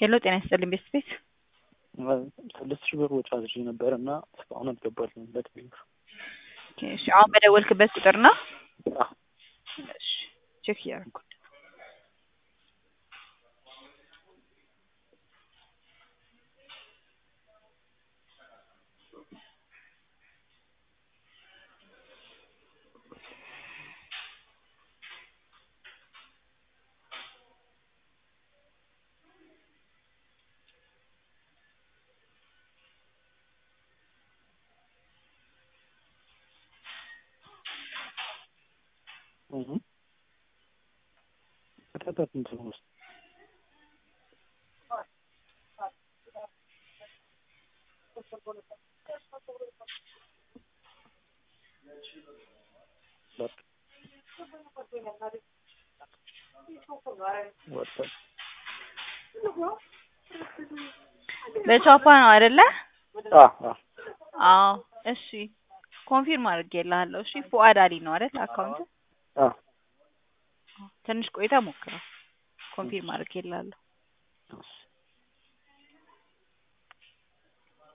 ሄሎ ጤና ይስጥልኝ ቤት ቤት ስድስት ሺህ ብር ወጪ አድርጌ ነበር እና እስካሁን አልገባልኝም። ሁለት ብር እሺ አሁን በደወልክበት ቁጥር ነው? አዎ። እሺ ቼክ እያደረኩ ከተታት እንትን ውስጥ በቻፓ ነው አይደለ? አዎ አዎ አዎ እሺ ኮንፊርም አድርጌልሃለሁ። እሺ ፉአድ አሊ ነው አይደል አካውንት? አዎ ትንሽ ቆይታ ሞክረው። ኮንፊርም አድርጌልሃለሁ።